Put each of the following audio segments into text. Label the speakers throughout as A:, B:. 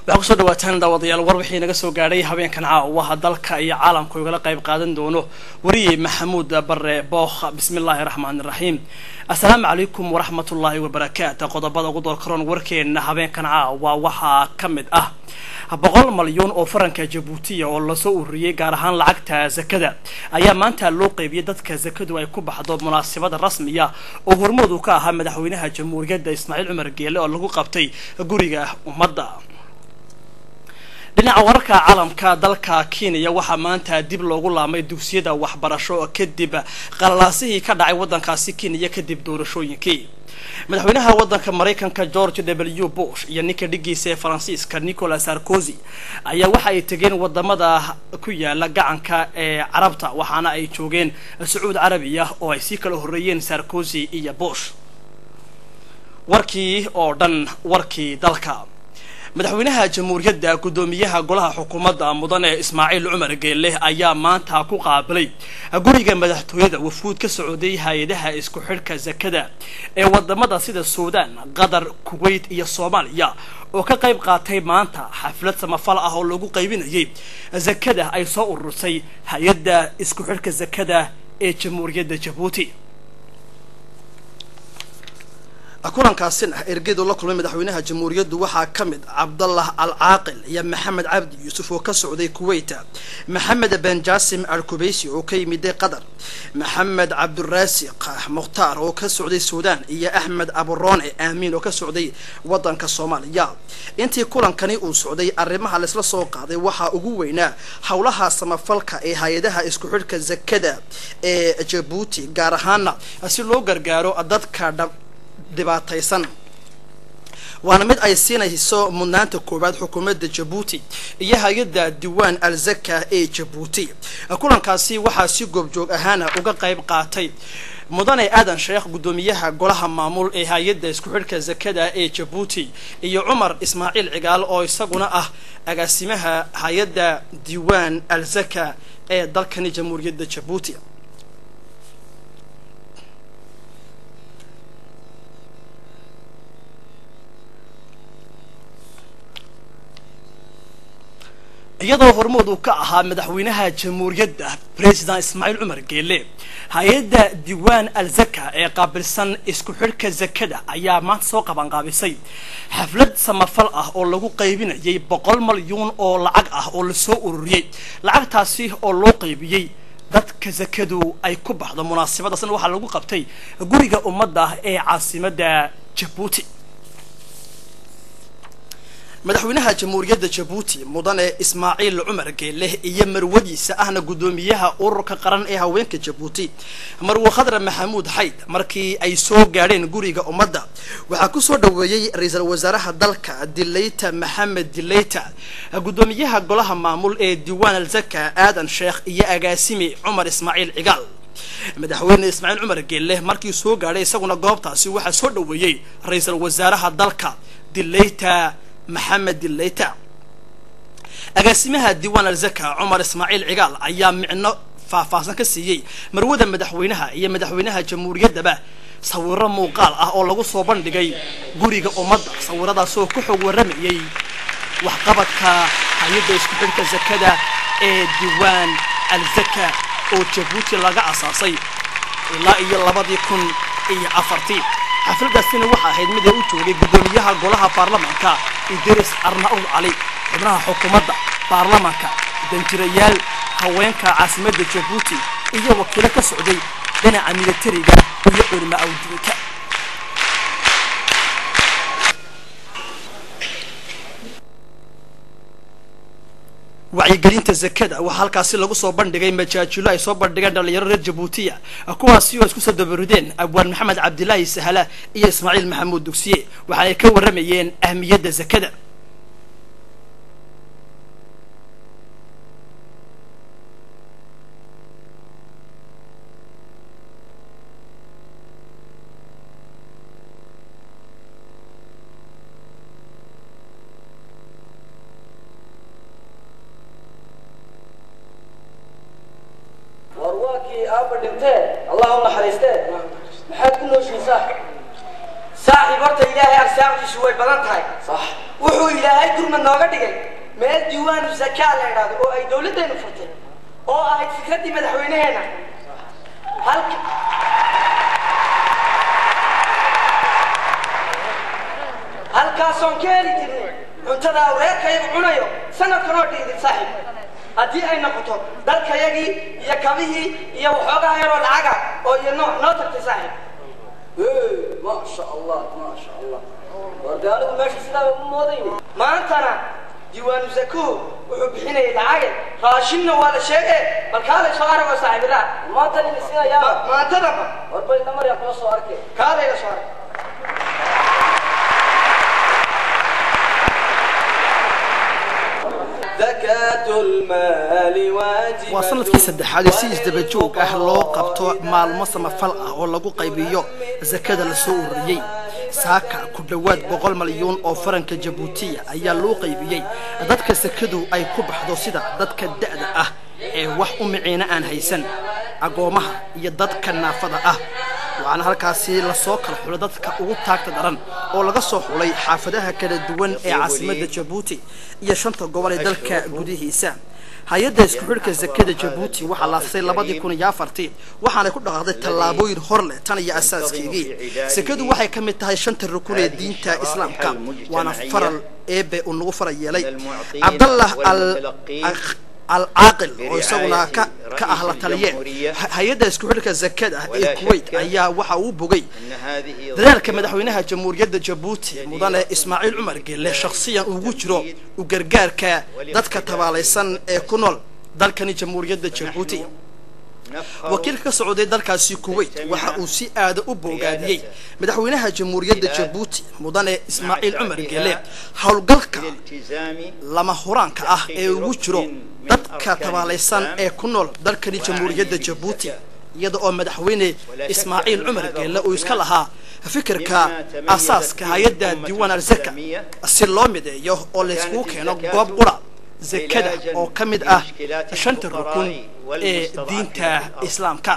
A: waxaa kusoo dhawaataan daawadayaal war wixii naga soo gaadhay habeenkan caawaha dalka iyo caalamka igala qayb qaadan doono wariyey maxamuud bare bookh bismi illaahi raxmaani raxiim assalaamu calaykum waraxmatullaahi wabarakaatu qodobada ugu doorkaroon warkeena habeenkan caawa waxaa ka mid ah boqol malyuun oo faranka jabuutiya oo lasoo ururiyey gaar ahaan lacagta zakada ayaa maanta loo qeybiyey dadka zakadu ay ku baxdo munaasabada rasmiya oo hormoodu ka ahaa madaxweynaha jamhuuriyadda ismaaciil cumar geele oo lagu qabtay guriga ummadda dhinaca wararka caalamka dalka kenya waxaa maanta dib loogu laamay dugsiyada waxbarasho kadib qalalaasihii ka dhacay waddankaasi kenya kadib doorashooyinkii madaxweynaha waddanka maraykanka george w bush iyo ninka dhigiisa ee faransiiska nicolas sarkozy ayaa waxa ay tegeen wadamada ku yaala gacanka ee carabta waxaana ay joogeen sacuud carabiya oo ay sii kala horreeyeen sarkozy iyo bush warkii oo dhan warkii dalka madaxweynaha jamhuuriyadda guddoomiyaha golaha xukuumadda mudane ismaaciil cumar geelle ayaa maanta ku qaabilay guriga madaxtooyada wafuud ka socday hay-adaha isku xidhka zakada ee wadamada sida suudaan qatar kuwait iyo soomaaliya oo ka qayb qaatay maanta xaflad samafal ah oo lagu qaybinayay zakada ay soo urursay hay-adda isku xidhka zakada ee jamhuuriyadda jabuuti kulankaasina ergedu la kulmay madaxweynaha jamhuuriyaddu waxaa ka mid cabdallah al caaqil iyo maxamed cabdi yuusuf oo ka socday kuweyta maxamed ben jasim al kubeysi oo ka yimiday qatar maxamed cabduraasiq mukhtaar oo ka socday suudaan iyo axmed aburoone aamiin oo ka socday waddanka soomaaliya intii kulankani uu socday arrimaha laysla soo qaaday waxaa ugu weynaa howlaha samafalka ee hay-adaha isku xidhka zakada ee jabuuti gaar ahaana si loo gargaaro dadka dhab dhibaataysan waana mid ay siinayso mudnaanta koowaad xukuumadda jabuuti iyo hay-adda diwaan al zaka ee jabuuti kulankaasi waxaa si goobjoog ahaana uga qayb qaatay mudane aadan sheekh guddoomiyaha golaha maamul ee hay-adda isku xidhka zakada ee jabuuti iyo cumar ismaaciil cigaal oo isaguna ah agaasimaha hay-adda diwaan al zaka ee dalkani jamhuuriyadda jabuuti iyadoo hormood uu ka ahaa madaxweynaha jamhuuriyadda president ismaaciil cumar geele hay-adda diwaan al zaka ee qaabilsan isku xidhka zakada ayaa maanta soo qabanqaabisay xaflad samafal ah oo lagu qaybinayay boqol malyuun oo lacag ah oo lasoo ururiyey lacagtaasi oo loo qaybiyey dadka zakadu ay ku baxdo munaasabadaasna waxaa lagu qabtay guriga ummadda ee caasimadda jabuuti madaxweynaha jamhuuriyadda jabuuti mudane ismaaciil cumar geeleh iyo marwadiisa ahna guddoomiyaha ururka qaran ee haweenka jabuuti marwe khadra maxamuud xayd markii ay soo gaadheen guriga ummadda waxaa kusoo dhaweeyey ra-iisul wasaaraha dalka dileyta maxamed dileyta guddoomiyaha golaha maamul ee diwaan al zaka aadan sheekh iyo agaasimi cumar ismaaciil cigaal madaxweyne ismaaciil cumar geeleh markii soo gaadhay isaguna goobtaasi waxaa soo dhaweeyey ra-iisul wasaaraha dalka dileyta maxamed dileyta agaasimaha diwaan al zaka cumar ismaaciil cigaal ayaa micno faahfaahsan ka siiyey marwada madaxweynaha iyo madaxweynaha jamhuuriyaddaba sawiro muuqaal ah oo lagu soo bandhigay guriga ummadda sawiradaas oo ku xog waramayay waxqabadka hay-adda isku xidhka zakada ee diwaan al zaka oo jabuuti laga asaasay ilaa iyo labadii kun iyo afartii xafladaasina waxa ahayd mid ay u joogay guddoomiyaha golaha baarlamaanka idris arnaud cali xubnaha xukuumadda baarlamaanka danjirayaal haweenka caasimadda jabuuti iyo wakiilo ka socday dhinaca militariga iyo culimo awdiinka wacyigelinta zakada waxaa halkaasi lagu soo bandhigay majaajilo ay soo bandhigeen dhalinyaro reer jabuutiya kuwaasi oo isku soo dabarudeen abwaan maxamed cabdilaahi sahala iyo ismaaciil maxamuud dugsiye waxaanay ka waramayeen ahmiyadda zakada
B: warwaakii aabba dhintee allah u naxariistee maxaad ku nooshiisaa saaxiib horta ilaahay arsaaqdiisu way badan tahay wuxuu ilaahay gurmad nooga dhigay meel diiwaanu zakaa la idhaahdo oo ay dawladdaynu furtay oo ahayd fikraddii madaxweynaheena halka halkaasoon ka heli jirnay cuntada awreerkayagu cunayo sanadkanoo dhiidin saaxiib haddii ay noqoto dalkayagii iyo kabihii iyo waxoogaha yaroo lacaga oo iyo nooc noo tagtay saaxiib
C: ما شاء الله ما شاء الله وقالوا ماشي سلام ماضي
B: maantana diiwaanu zakuhu wuxuu bixinayay lacage raashinna waa la sheege bal kaalay soo arago saaxiibadaa
C: ما تاني نسينا يا
B: maantadaba
C: وربي نمر يا كل صورك
B: kaalay la soo arag
C: زكاة المال واجبة
A: waa sanadkii saddexaad ee si isdaba joog ah loo qabto maalmo samafal ah oo lagu qaybiyo sakada lasoo ururiyey saaka ku dhowaad boqol malyuun oo faranka jabuutiya ayaa loo qaybiyey dadka sakadu ay ku baxdo sida dadka da'da ah ee wax u miciina aan haysan agoomaha iyo dadka naafada ah waxaana halkaasi lasoo kala xulay dadka ugu taagta daran oo laga soo xulay xaafadaha kala duwan ee caasimadda jabuuti iyo shanta gobol ee dalka gudihiisa hay-adda isku xidhka zakada jabuuti waxaa laasay labadii kun iyo afartii waxaanay ku dhaqaaqday tallaabooyin hor leh tan iyo asaaskeygii sakadu waxay ka mid tahay shanta rukun ee diinta islaamka waana faral eebe uu nagu faral yeelay cabdallah al alcaaqil oo isaguna ka ka ah la taliye hay-adda isku xidhka zakada ee kuwait ayaa waxa uu bogay dadaalka madaxweynaha jamhuuriyadda jabuuti mudane ismaaciil cumar gelle shakhsiyan ugu jiro u gargaarka dadka tabaalaysan ee ku nool dalkani jamhuuriyadda jabuuti wakiilka ka socday dalkaasi kuwait waxa uu si aada u boogaadiyey madaxweynaha jamhuuriyadda jabuuti mudane ismaaciil cumar gelle howlgalka lama huraanka ah ee ugu jiro dadka tabaalaysan ee ku nool dalkani jamhuuriyadda jabuuti iyada oo madaxweyne ismaaciil cumar geelle uu iska lahaa fikirka asaaska hay-adda diiwaan alzaka si loo mideeyo oo layskugu keeno goob qura zakada oo ka mid ah shanta rukun ee diinta islaamka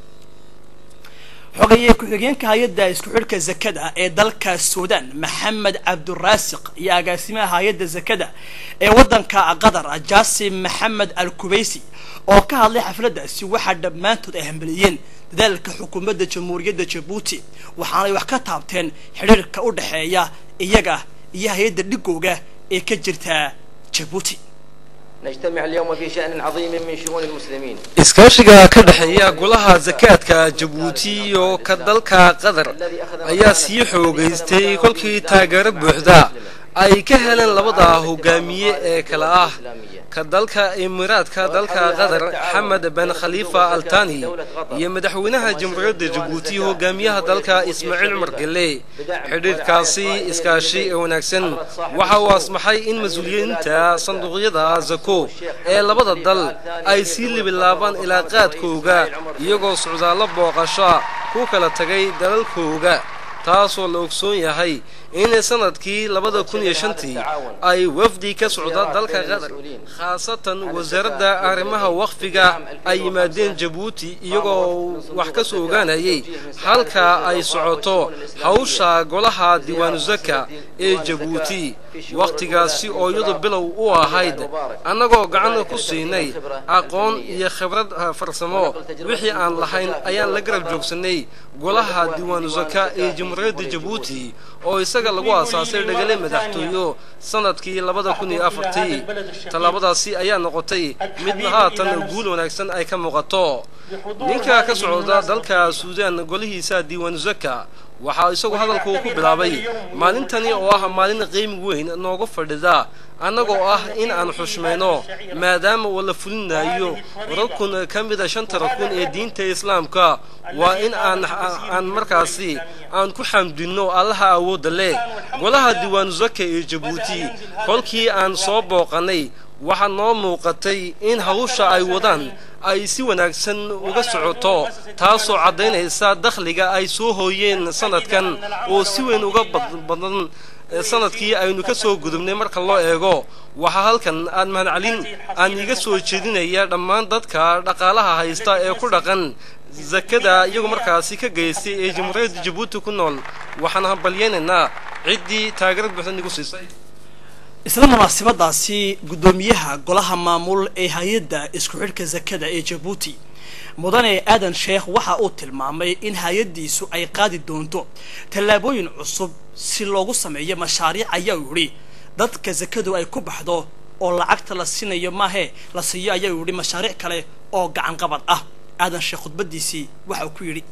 A: xogeeye ku-xigeenka hay-adda isku xidhka zakada ee dalka suudan maxamed cabduraasiq iyo agaasimaha hay-adda zakada ee waddanka qatar jaasim maxamed al kubaysi oo ka hadlay xafladdaasi waxaa dhammaantood ay hambeliyeen dadaalka xukuumadda jamhuuriyadda jabuuti waxaanay wax ka taabteen xidhiirka u dhexeeya iyaga iyo hay-adda dhigooga ee ka jirta jabuuti
D: نجتمع اليوم في شأن عظيم من شؤون المسلمين
E: iskaashiga ka dhexeeya golaha zakaadka jabuuti iyo ka dalka qatar ayaa sii xoogaystay kolkii taageero buuxda ay ka heleen labada hogaamiye ee kale ah ka dalka imiraadka dalka qatar xamed ben khaliifa altani iyo madaxweynaha jamhuuriyadda jabuuti hogaamiyaha dalka ismaaciil cumar gelle xidhiirkaasi iskaashi ee wanaagsan waxa uu asmaxay in mas-uuliyiinta sanduuqyada zako ee labada dal ay sii libilaabaan ilaa qaadkooga iyagoo socdaallo booqasho ku kala tagay dalalkooga taasoo la ogsoon yahay in sanadkii labada kun iyo shantii ay wafdi ka socda dalka qatar khaasatan wasaaradda arrimaha waqfiga ay yimaadeen jabuuti iyagoo wax ka soo ogaanayay halka ay socoto hawsha golaha diiwaanu zaka ee jabuuti wakhtigaasi oo iyadu bilow u ahayd annagoo gacan ku siinay aqoon iyo khibrad farsamo wixii aan lahayn ayaan la garab joogsanay golaha diiwaanu zaka ee jamhuuriyadda jabuuti oo isaga lagu aasaasay dhagale madaxtooyo sanadkii labada kun iyo afartii tallaabadaasi ayaa noqotay mid haatan guul wanaagsan ay ka muuqato ninka ka socda dalka suudaan golihiisa diiwaanu zaka waxaa isagu hadalku ku bilaabay maalintani oo ah maalin qiimi weyn noogu fadhida annagoo ah in aan xushmayno maadaama uu la fulinayo rukun ka mida shanta rukun ee diinta islaamka waa in aan aan markaasi aan ku xamdinno allaha awoodda leh golaha diiwaanu zaka ee jabuuti kolkii aan soo booqannay waxaa noo muuqatay in hawsha ay wadaan ay si wanaagsan uga socoto taasoo caddaynaysa dakhliga ay soo hooyeen sanadkan oo si weyn uga badan sanadkii aynu ka soo gudubnay marka loo eego waxaa halkan aan mahadcelin aan iga soo jeedinaya dhammaan dadka dhaqaalaha haysta ee ku dhaqan zakada iyagu markaasi ka geystay ee jamhuuriyadda jabuuti ku nool waxaan hambalyaynaynaa ciddii taageero buuxda nagu siisay
A: isla munaasabadaasi guddoomiyaha golaha maamul ee hay-adda isku xidhka zakada ee jabuuti mudane aadan sheekh waxa uu tilmaamay in hay-addiisu ay qaadi doonto tallaabooyin cusub si loogu sameeyo mashaariic ayaa yidhi dadka zakadu ay ku baxdo oo lacagta la siinayo maahe la siiyo ayaa yidhi mashaariic kale oo gacan qabad ah aadan sheekh khudbadiisii waxa uu ku yidhi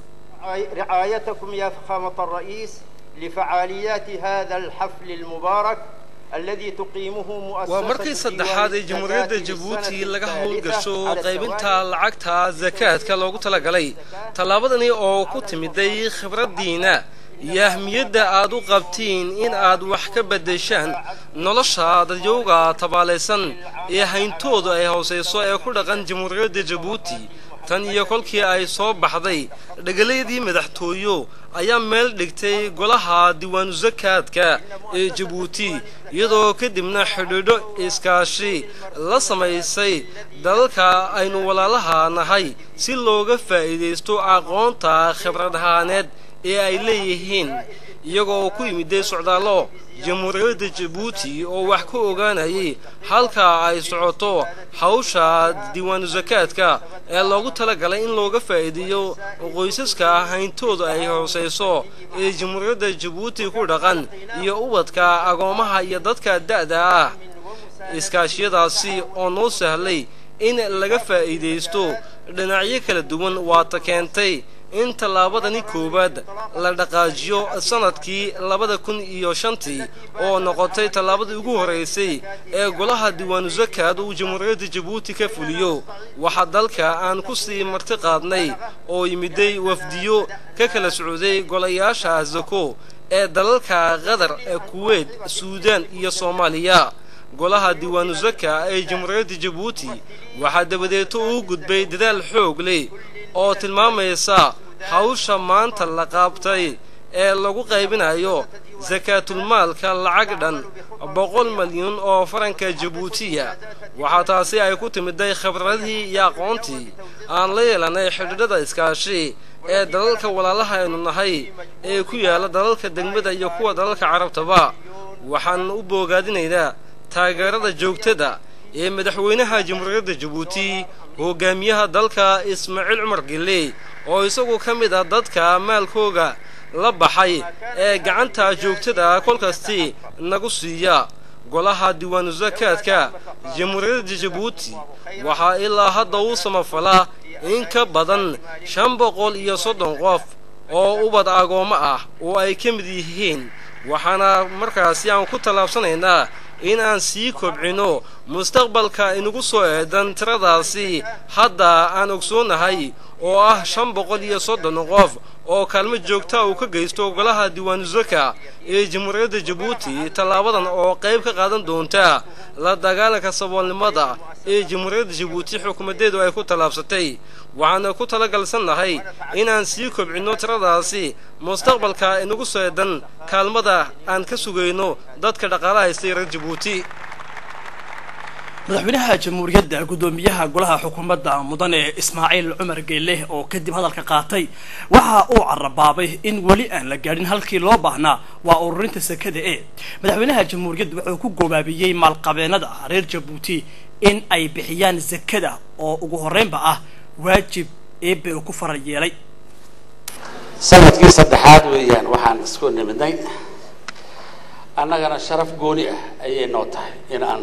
F: رعايتكم يا فخامة الرئيس لفعاليات هذا الحفل المبارك الذي تقيمه مؤسسة
E: waa markii saddexaad ee jamhuuriyadda jabuuti laga howlgasho qaybinta lacagta zakaadka loogu talagalay tallaabadani oo ku timiday khibraddiina iyo ahmiyadda aad u qabtiin in aad wax ka beddeshaan nolosha dadyowga tabaalaysan ee hayntoodu ay hoosayso ee ku dhaqan jamhuuriyadda jabuuti tan iyo kolkii ay soo baxday dhegalaydii madaxtooyo ayaa meel dhigtay golaha diiwaanu zakaadka ee jabuuti iyadoo kadibna xidhiidho iskaashi la samaysay dalalka aynu walaalaha nahay si looga faa'iidaysto aqoonta khibrad ahaaneed ee ay leeyihiin iyagoo ku yimiday socdaallo jamhuuriyadda jabuuti oo wax ka ogaanayay halka ay socoto hawsha diiwaanu zakaadka ee loogu talagalay in looga faa'iideeyo qoysaska hayntooda ay hoosayso ee jamhuuriyadda jabuuti ku dhaqan iyo ubadka agoomaha iyo dadka da'da ah iskaashiyadaasi oo noo sahlay in laga faa'iidaysto dhinacyo kala duwan waata keentay in tallaabadani koowaad la dhaqaajiyo sanadkii labada kun iyo shantii oo noqotay tallaabadii ugu horraysay ee golaha diiwaanu zakaad uu jamhuuriyadda jabuuti ka fuliyo waxaa dalka aan ku sii marti qaadnay oo yimiday wafdiyo ka kala socday golayaasha zako ee dalalka qatar ee kuweyt suudaan iyo soomaaliya golaha diiwaanu zaka ee jamhuuriyadda jabuuti waxaa dabadeeto uu gudbay dadaal xoog leh oo tilmaamaysa hawsha maanta la qaabtay ee lagu qaybinayo sakaatulmaalka lacag dhan boqol malyan oo faranka jabuutiya waxaa taasi ay ku timiday khibradihii iyo aqoontii aan la yeelanay xidhiidhada iskaashi ee dalalka walaalaha aynu nahay ee ku yaala dalalka degmada iyo kuwa dalalka carabtaba waxaan u boogaadinaynaa taageerada joogtada ee madaxweynaha jamhuuriyadda jabuuti hogaamiyaha dalka ismaaciil cumar gille oo isagu ka mid ah dadka maalkooga la baxay ee gacanta joogtada kolkastii nagu siiya golaha diiwaanu zakaadka jamhuuriyadda jabuuti waxaa ilaa hadda uu samafalaa in ka badan shan boqol iyo soddon qof oo ubad agoommo ah oo ay ka mid yihiin waxaana markaasi aan ku tallaabsanaynaa in aan sii kobcino mustaqbalka inagu soo eedan tiradaasi hadda aan ogsoonahay oo ah shan boqol iyo soddon qof oo kaalmo joogta uu ka geysto golaha diiwaanu zaka ee jamhuuriyadda jabuuti tallaabadan oo qayb ka qaadan doonta la dagaalanka saboolnimada ee jamhuuriyadda jabuuti xukuumaddeedu ay ku tallaabsatay waxaana ku talagalsannahay inaan sii kobcinno tiradaasi mustaqbalka inagu soo eedan kaalmada aan ka sugayno dadka dhaqaalaha haystay reer jabuuti
A: madaxweynaha jamhuuriyadda guddoomiyaha golaha xukuumadda mudane ismaaciil cumar geelle oo kadib hadalka qaatay waxa uu carabaabay in weli aan la gaadhin halkii loo baahnaa waa ururinta sekada ee madaxweynaha jamhuuriyadda wuxuu ku goobaabiyey maalqabeennada reer jabuuti in ay bixiyaan sekada oo ugu horreynba ah waajib eebe uu ku faral yeelay
G: sanadkii saddexaad weeyaan waxaan isku nimidnay annagana sharaf gooni ah ayay noo tahay in aan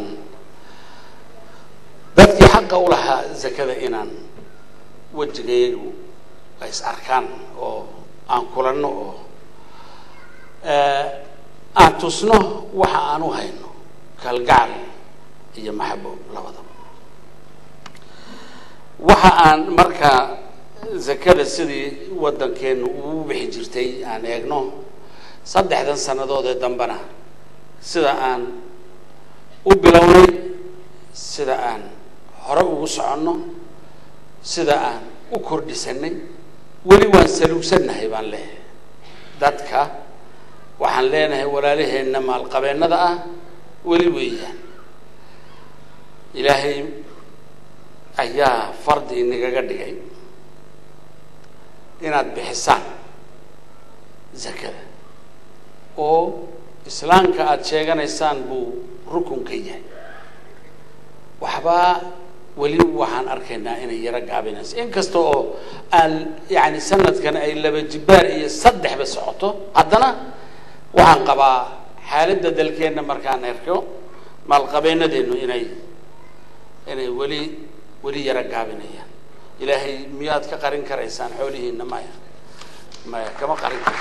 G: dadkii xaqa u lahaa zakada inaan wejigayagu ay is arkaan oo aan kulanno oo aan tusno waxa aan u hayno kalgacal iyo maxabo labadaba waxa aan markaa zakada sidii waddankeenu uu bixi jirtay aan eegno saddexdan sannadood ee dambena sida aan u bilownay sida aan hore ugu soconno sida aan u kordhisanay weli waan saluugsannahay baan leeyahay dadka waxaan leenahay walaalaheenna maalqabeennada ah weli weeyaan ilaahay ayaa fardi inagaga dhigay inaad bixisaan zakada oo islaamka aada sheeganaysaan buu rukun ka yahay waxbaa weli waxaan arkaynaa inay yaro gaabinayso inkasta oo aan yani sanadkan ay laba jibaar iyo saddexba socoto haddana waxaan qabaa xaaladda dalkeenna markaan erko maalqabeenadeennu inay inay weli weli yaro gaabinayaan ilaahay miyaad ka qarin karaysaan xoolihiinna maya maya kama qarin karta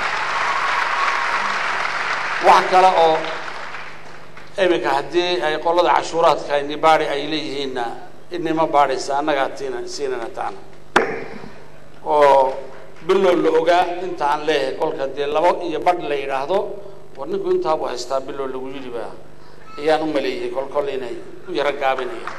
G: wax kale oo iminka haddii ay qolada cashuuraadka ini baadi ay leeyihiinna inima baadhaysa annagaa tiina siinana taana oo bilow la ogaa inta aan leeyahay kolka dee laba iyo badh la yidhaahdo war ninku intaabu haystaa bilow lagu yidhi ba ayaan u maleeyey kol kol inay u yaro gaabinayaan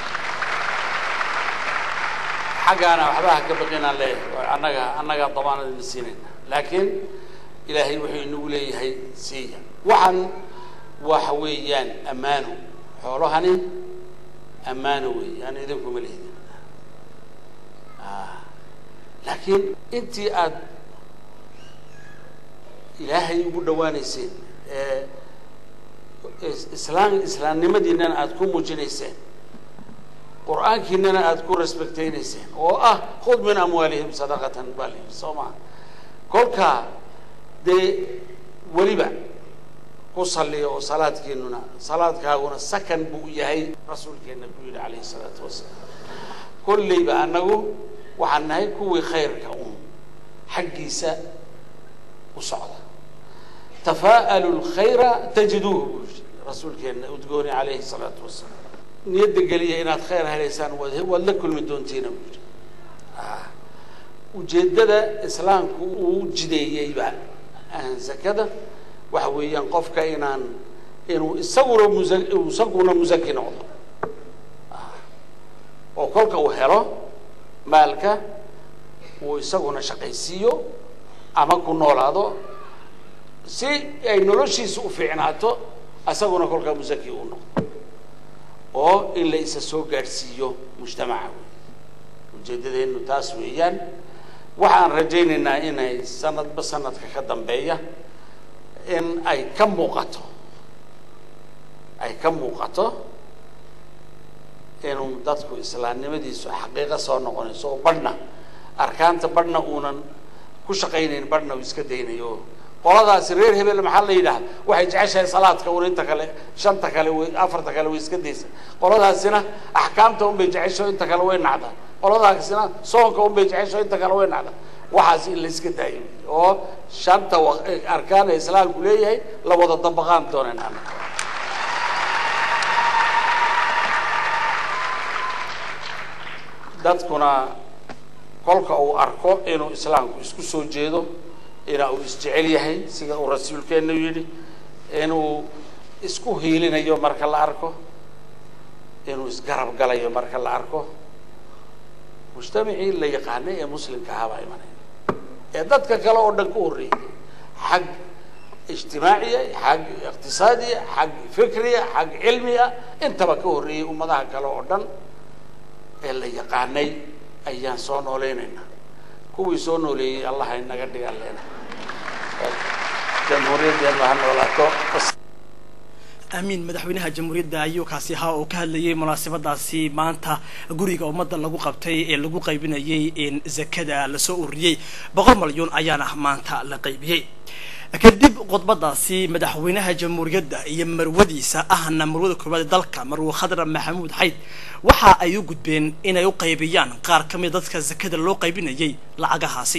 G: xaggaana waxba ha ka baqinaan leeyahay annaga annagaa damaanadina siinayna laakiin ilaahay wuxuu inagu leeyahay siiya waxaan waxa weeyaan ammaano xoolahani ammaano weeye aan idinkuma lehidin laakiin intii aada ilaahay ugu dhawaanayseen ee islaam islaamnimadiinana aada ku muujinayseen qur-aankiinana aada ku respectaynayseen oo ah khud min amwaalihim sadaqatan baa la yidhi soo maha kolkaa dee weliba ku salliya oo salaadkeennuna salaadkaaguna sakan buu yahay rasuulkeenna ku yidhi calayhi salaatu wasalaam kolleyba annagu waxaan nahay kuwii khayrka un xaggiisa u socda tafaa'alu lkhayra tajiduuhu buu yidhi rasuulkeenna udgooni calayhi salaatu wasalaam niyadda geliya inaad khayr helaysaan waad waad la kulmi doontiina buu yidhi ujeeddada islaamku uu jideeyeyba zakada waxa weeyaan qofka inaan inuu isaguna musa isaguna musaki noqdo oo kolka uu helo maalka uu isaguna shaqaysiiyo ama ku noolaado si ay noloshiisa u fiicnaato isaguna kolkaa musaki uu noqdo oo in la isa soo gaadhsiiyo mujtamaca wey ujeeddadeennu taas weeyaan waxaan rajaynaynaa inay sanadba sanadka ka dambeeya in ay ka muuqato ay ka muuqato inuu dadku islaamnimadiisu xaqiiqo soo noqonayso oo badhna arkaanta badhna uunan ku shaqaynayn badhna uu iska daynayo qoladaasi reer hebel maxaa la yidhahda waxay jeceshahay salaadka un inta kale shanta kale way afarta kale way iska daysa qoladaasina axkaamta un bay jecesho inta kale way nacdaa qoladaasina soonka un bay jecesho inta kale way nacdaa waxaas in la iska daayo oo shanta arkaan ee islaamku leeyahay la wada dabaqaan dooneen ana dadkuna kolka uu arko inuu islaamku isku soo jeedo ina uu isjecel yahay sida uu rasuulkeenu yidhi inuu isku hiilinayo marka la arko inuu isgarab galayo marka la arko mujtamacii la yaqaanay ee muslimka ahaa baa imanaya ee dadka kale oo dhan ka horreeyay xag ijtimaaciya xag iqtisaadiya xag fikriya xag cilmiya intaba ka horreeyay ummadaha kale oo dhan ee la yaqaanay ayaan soo noolaynaynaa kuwii soo nooleeyey allah inaga dhigaan leena jamhuuriyaddeenu ha noolaato
A: amiin madaxweynaha jamhuuriyadda ayuu kaasi ahaa oo ka hadlayay munaasabadaasi maanta guriga ummadda lagu qabtay ee lagu qaybinayay in zakada lasoo ururiyey boqol malyuun ayaana maanta la qaybiyey kadib khudbadaasi madaxweynaha jamhuuriyadda iyo marwadiisa ahna marwada koowaad dalka marwe khadra maxamuud xayd waxa ay u gudbeen inay u qaybiyaan qaar ka mid dadka zakada loo qaybinayay lacagahaasi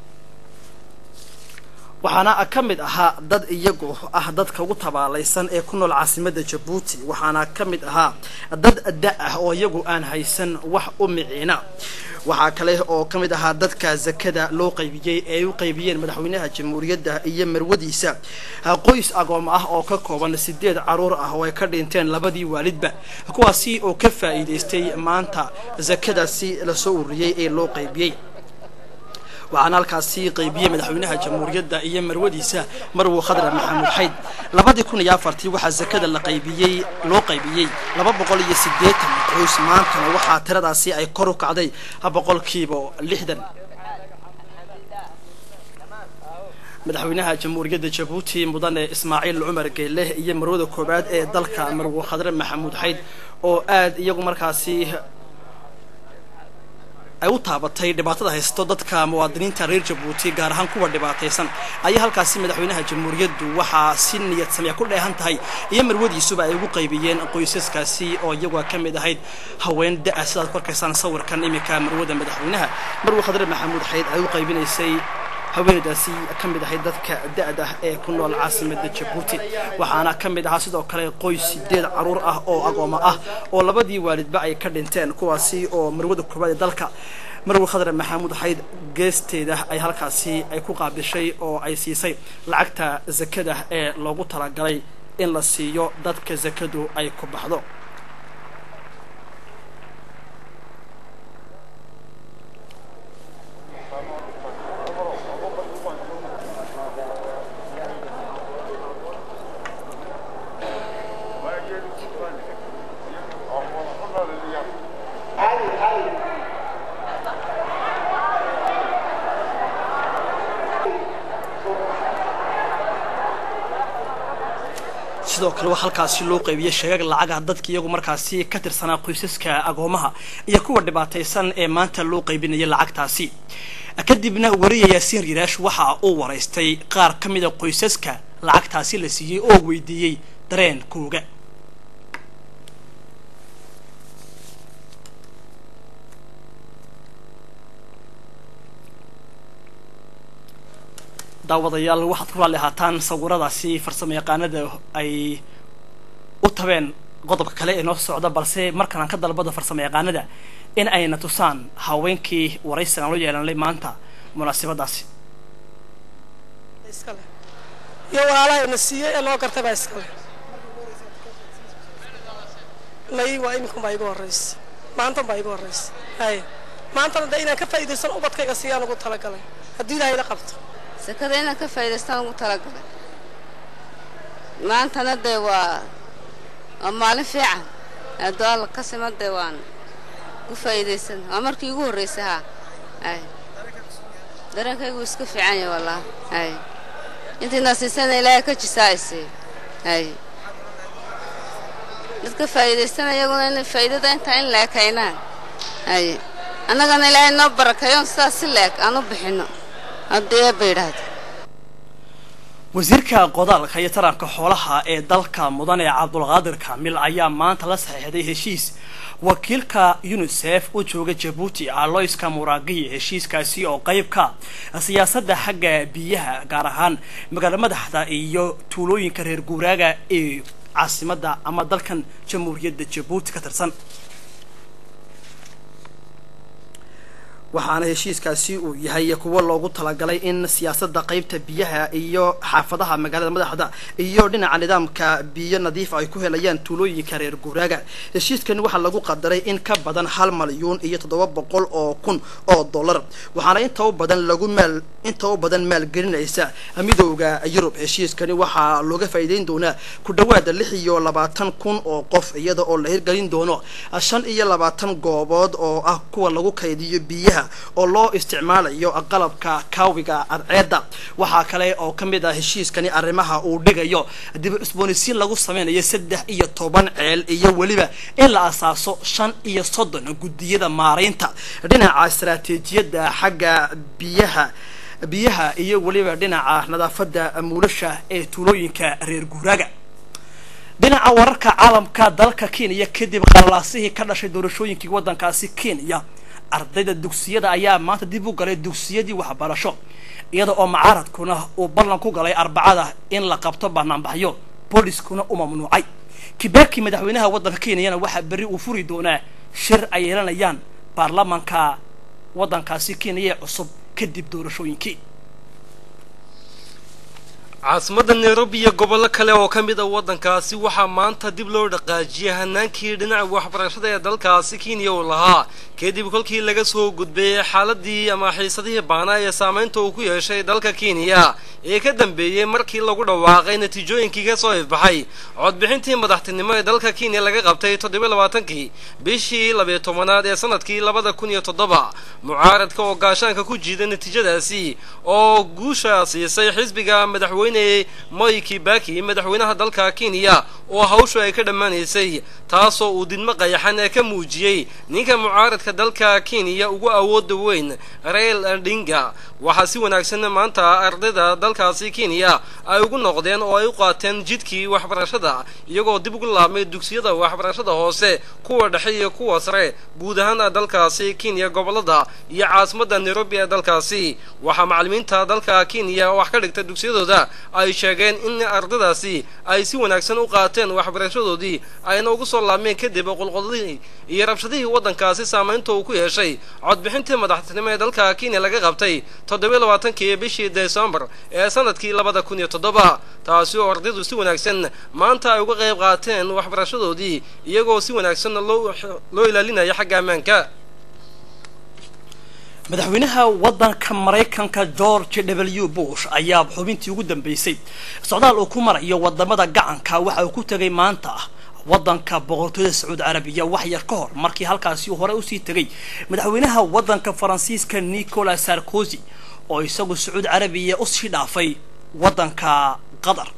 A: waxaana ka mid ahaa dad iyagu ah dadka ugu tabaalaysan ee ku nool caasimadda jabuuti waxaana ka mid ahaa dad da ah oo iyagu aan haysan wax u miciina waxaa kale oo ka mid ahaa dadka zakada loo qaybiyey ee ay u qaybiyeen madaxweynaha jamhuuriyadda iyo marwadiisa qoys agoom ah oo ka kooban sideed caruur ah oo ay ka dhinteen labadii waalidba kuwaasi oo ka faa'iidaystay maanta zakadaasi lasoo ururiyey ee loo qaybiyey waxaana halkaasi qaybiyey madaxweynaha jamhuuriyadda iyo marwadiisa marwo khadra maxamuud xayd labadii kun iyo afartii waxaa zakada la qaybiyey loo qaybiyey laba boqol iyo siddeetan qoys maantana waxaa tiradaasi ay kor u kacday boqolkiiba lixdan madaxweynaha jamhuuriyadda jabuuti mudane ismaaciil cumar geeleh iyo marwada koowaad ee dalka marwo khadre maxamuud xayd oo aad iyagu markaasi ay u taabatay dhibaatada haysto dadka muwaadiniinta reer jabuuti gaar ahaan kuwa dhibaataysan ayaa halkaasi madaxweynaha jamhuuriyaddu waxaa si niyad samya ku dheehan tahay iyo marwadiisuba ay ugu qaybiyeen qoysaskaasi oo iyagu ka mid ahayd haween da-a sidaad ku arkaysaan sawirkan iminka marwada madaxweynaha marwo khadre maxamuud xayd ay u qaybinaysay haweeneydaasi ka mid ahayd dadka da-da ee ku nool caasimada jabuuti waxaana ka mid ahaa sidoo kale qoys sideed caruur ah oo agooma ah oo labadii waalidba ay ka dhinteen kuwaasi oo marwada koobaad ee dalka marwe khadre maxamuud xayd geesteeda ay halkaasi ay ku qaabishay oo ay siisay lacagta zakada ee loogu talagalay in la siiyo dadka zakadu ay ku baxdo sidoo kale waa halkaasi loo qaybiyey sheegag lacaga dadka iyagu markaasi ka tirsanaa qoysaska agoomaha iyo kuwa dhibaataysan ee maanta loo qaybinayay lacagtaasi kadibna wariya yaasiin riiraash waxa uu waraystay qaar ka mida qoysaska lacagtaasi la siiyey oo weydiiyey dareenkooga daawadayaal waxaad ku raalli ahaataan sawiradaasi farsamo yaqaanada ay u tabeen qodobka kale ee noo socda balse markan aan ka dalbada farsamo yaqaanada in ayna tusaan haweenkii waraysigan aan loo yeelanay maanta munaasabadaasi
H: iskale iyo walaalahayna siiyey ee noo gartay baa iskale may waa iminkun baa igu horraysa maantan baa igu horraysa hay maantana dee inaan ka faa'iidaysan ubadkayga siiyaan ugu talagalay haddii ilaahay la qabto
I: sekada inaan ka faa'idaystaan ugu talagalay maantana dee waa waa maalin fiican haddoo alla ka sima dee waan ku faa'iidaysan waa markii igu horraysay haa ay dareenkaygu iska fiican yahay wallaahi ay intiina siisana ilaahay ka jisaa'isay ay dadka faa'iidaystana iyaguna inay faa'iidada intaa in leeg kaynaan ay annagana ilaahay noo barakeeyoon sidaas si leeg aan u bixinno haddii eebba yidhaahdo
A: wasiirka qodaalka iyo taranka xoolaha ee dalka mudane cabdulqaadir kaamil ayaa maanta la saxiixday heshiis wakiilka unisef u jooga jabuuti aloyska muraagiya heshiiskaasi oo qayb ka siyaasadda xagga biyaha gaar ahaan magaala madaxda iyo tuulooyinka reer guuraaga ee caasimadda ama dalkan jamhuuriyadda jabuuti ka tirsan waxaana heshiiskaasi uu yahay kuwo loogu talagalay in siyaasadda qaybta biyaha iyo xaafadaha magaalada madaxda iyo dhinaca nidaamka biyo nadiifa ay ku helayaan tuulooyinka reer guuraaga heshiiskan waxaa lagu qadaray in ka badan hal malyuun iyo toddoba boqol oo kun oo dollar waxaana inta u badan lagu maal inta u badan maalgelinaysa midooda yurub heshiiskani waxaa looga faa'iideyn doonaa ku dhawaada lix iyo labaatan kun oo qof iyada oo la hirgelin doono shan iyo labaatan goobood oo ah kuwa lagu kaydiyo biyaha oo loo isticmaalayo qalabka kaawiga cadceedda waxaa kale oo ka mid ah heshiiskani arrimaha uu dhigayo dib cusboonisiin lagu sameynayo saddex iyo toban ceel iyo weliba in la asaaso shan iyo soddon guddiyada maaraynta dhinaca istaraatiijiyadda xagga biyaha biyaha iyo weliba dhinaca nadaafadda muulasha ee tuulooyinka reer guuraaga dhinaca wararka caalamka dalka kenya kadib qalalaasihii ka dhashay doorashooyinkii waddankaasi kenya ardayda dugsiyada ayaa maanta dib u galay dugsiyadii waxbarasho iyada oo mucaaradkuna uu ballan ku galay arbacada in la qabto banaanbaxyo booliskuna u mamnuucay kibaki madaxweynaha waddanka kenyana waxaa berri uu furi doonaa shir ay yeelanayaan baarlamaanka waddankaasi kenya ee cusub kadib doorashooyinkii
E: caasimadda nairobi iyo gobollo kale oo ka mid a waddankaasi waxaa maanta dib loo dhaqaajiyay hanaankii dhinaca waxbarashada ee dalkaasi kenya uu lahaa kadib kolkii laga soo gudbay xaaladii ama xiisadihii baanaa ee saamaynta uu ku yeeshay dalka kenya ee ka dambeeyey markii lagu dhawaaqay natiijooyinkii ka soo ifbaxay codbixintii madaxtinimo ee dalka kenya laga qabtay toddoba labaatankii bishii labiyo tobanaad ee sanadkii labada kun iyo toddoba mucaaradka oo gaashaanka ku jiiday natiijadaasi oo guusha siisay xisbiga madaxweyne moi kibaki madaxweynaha dalka kenya oo hawshu ay ka dhammaanaysay taasoo uu didmo qayaxan ee ka muujiyey ninka mucaaradka dalka kenya ugu awooda weyn rail odinga waxaa si wanaagsan maanta ardayda dalkaasi kenya ay ugu noqdeen oo ay u qaateen jidkii waxbarashada iyagoo dib ugu laabmay dugsiyada waxbarashada hoose kuwa dhexe iyo kuwa sare guud ahaan dalkaasi kenya gobolada iyo caasimadda nairobi ee dalkaasi waxaa macallimiinta dalka kenya wax ka dhigta dugsiyadooda ay sheegeen in ardaydaasi ay si wanaagsan u qaateen waxbarashadoodii ayna ugu soo laabmeen kadib qulqodadii iyo rabshadihii waddankaasi saamaynta uu ku yeeshay codbixintii madaxtinimo ee dalka kenya laga qabtay toddoba labaatankii bishii desembar ee sanadkii labada kun iyo toddoba taasi oo ardaydu si wanaagsan maanta ay uga qayb qaateen waxbarashadoodii iyagoo si wanaagsan loo loo ilaalinaya xagga ammaanka
A: madaxweynaha waddanka maraykanka george w bush ayaa xubintii ugu dambeysay socdaal uu ku marayo wadamada gacanka waxa uu ku tegay maanta waddanka boqortooyada sacuudi carabiya wax yar ka hor markii halkaasi hore usii tegay madaxweynaha waddanka faransiiska nicolas sarkozy oo isagu sacuudi carabiya usii dhaafay waddanka qatar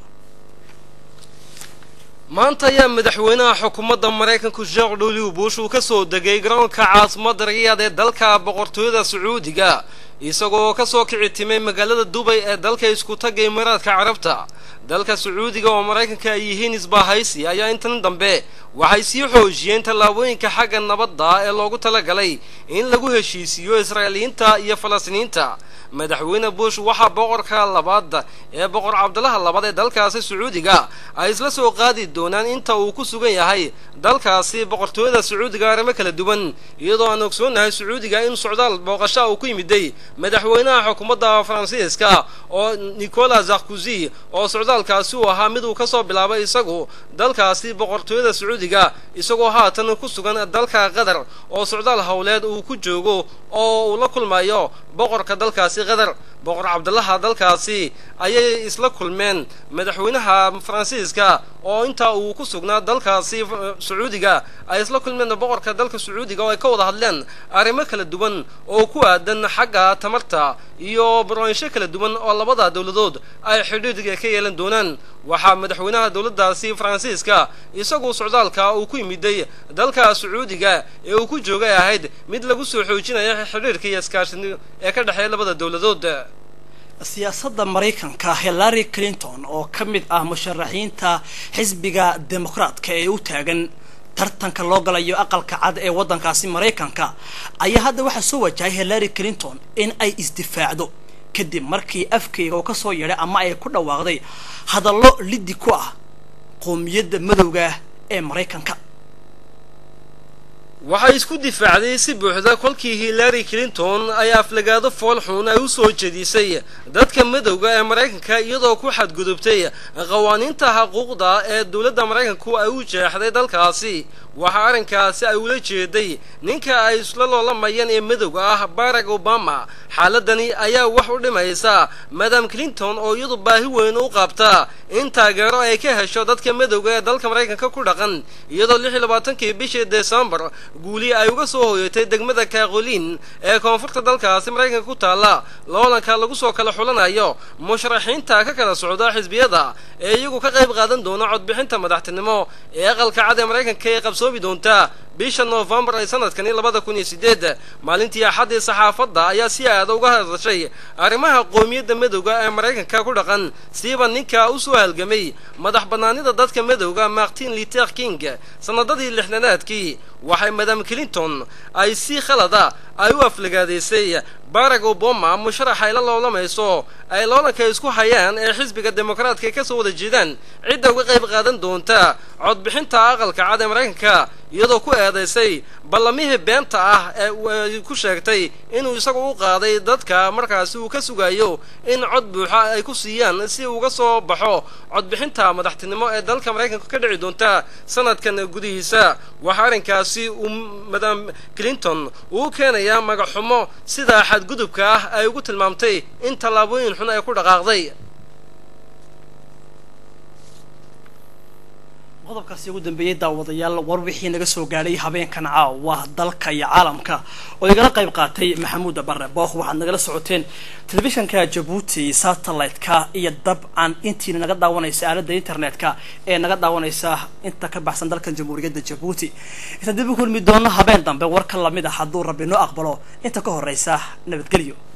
E: maanta ayaa madaxweynaha xukuumadda maraykanku sheekh w bush uu ka soo degay garoonka caasimadda riyaad ee dalka boqortooyada sacuudiga isagoo ka soo kici timay magaalada dubay ee dalka isku tagga imaaraadka carabta dalka sacuudiga oo maraykanka ay yihiin isbaahaysi ayaa intan dambe waxay sii xoojiyeen tallaabooyinka xagga nabadda ee loogu talagalay in lagu heshiisiiyo israa'iiliyiinta iyo falastiiniinta madaxweyne bush waxaa boqorka labaad ee boqor cabdalaha labaad ee dalkaasi sacuudiga ay isla soo qaadi doonaan inta uu ku sugan yahay dalkaasi boqortooyada sacuudiga arrimo kala duwan iyadoo aan ogsoonahay sacuudiga in socdaal booqasha uu ku yimiday madaxweynaha xukuumadda faransiiska oo nicolas sarkozy oo socdaalkaasi uu ahaa mid uu ka soo bilaabay isagu dalkaasi boqortooyada sacuudiga isagoo haatan ku sugan dalka qatar oo socdaal howleed uu ku joogo oo uu la kulmayo boqorka dalkaasi qatar boqor cabdalaha dalkaasi ayay isla kulmeen madaxweynaha faransiiska oo intaa uu ku sugnaa dalkaasi sacuudiga ay isla kulmeen boqorka dalka sacuudiga oo ay ka wada hadleen arrimo kala duwan oo ku aadan xagga tamarta iyo barwaansho kala duwan oo labada dowladood ay xidhiidhga ka yeelan doonaan waxaa madaxweynaha dowladdaasi faransiiska isagu socdaalka uu ku yimiday dalka sacuudiga ee uu ku joogay ahayd mid lagu soo xoojinayo xidhiidhka iyo iskaashin ee ka dhexeeya labada dowladood
A: siyaasadda maraykanka hillary clinton oo ka mid ah musharaxiinta xisbiga dimuqraadka ee u taagan tartanka loo galayo aqalka cad ee waddankaasi maraykanka ayaa hadda waxaa soo wajahay hillary clinton in ay isdifaacdo kadib markii afkeyga uu ka soo yeedhay ama ay ku dhawaaqday hadallo liddi ku ah qoomiyadda madowga ee maraykanka
E: waxay isku difaacday si buuxda kolkii hillary clinton ay aflagaado foolxuun ay u soo jedisay dadka madowga ee maraykanka iyadoo ku xadgudubtay qawaaniinta xuquuqda ee dowladda maraykanku ay u jeexday dalkaasi waxaa arrinkaasi ay ula jeeday ninka ay isla loolamayeen ee madowga ah barack obama xaaladani ayaa wax u dhimaysa madam clinton oo iyadu baahi weyn u qabta in taageero ay ka hesho dadka madowga ee dalka maraykanka ku dhaqan iyadoo lix iyo labaatankii bishii desembar guuli ay uga soo hoyatay degmada kaaqoliin ee koonfurta dalkaasi maraykanka ku taalla loolanka lagu soo kala xulanayo musharaxiinta ka kala socda xisbiyada ee iyagu ka qayb qaadan doona codbixinta madaxtinimo ee aqalka cad ee maraykanka ee qabsoomi doonta bisha noofembar ee sanadkani labada kun iyo sideed maalintii axaddii saxaafadda ayaa si aada uga hadashay arrimaha qoomiyadda madowga ee maraykanka ku dhaqan siiba ninka u soo halgamay madax bannaanida dadka madowga martin luther king sanadadii lixdanaadkii waxay madam clinton ay si khalada ay u aflagaadaysay barack obama musharax ay la loolamayso ay loolanka isku hayaan ee xisbiga dimuqraadka ka soo wada jeedaan cidda uga qayb qaadan doonta codbixinta aqalka cad ee maraykanka iyadoo ku eedaysay ballamihii beenta ah ee ay ku sheegtay inuu isagu u qaaday dadka markaasi uu ka sugayo in cod buuxa ay ku siiyaan si uga soo baxo codbixinta madaxtinimo ee dalka maraykanka ka dhici doonta sanadkan gudihiisa waxaa arrinkaasi uu madam clinton uu keenayaa magaxumo sida xadgudubka ah ay ugu tilmaamtay in tallaabooyin xun ay ku dhaqaaqday
A: qodobkaasi ugu dambeeyey daawadayaal war wixii naga soo gaadhay habeenkan caawa dalka iyo caalamka oo igala qayb qaatay maxamuud bare bookh waxaad nagala socoteen telefishanka jabuuti satellite-ka iyo dabcan intiina naga daawanaysa aaladda internet-ka ee naga daawanaysa inta ka baxsan dalkan jamhuuriyadda jabuuti intaan dib u kulmi doono habeen dambe war ka lamid ah hadduu rabbi noo aqbalo inta ka horeysa nabadgelyo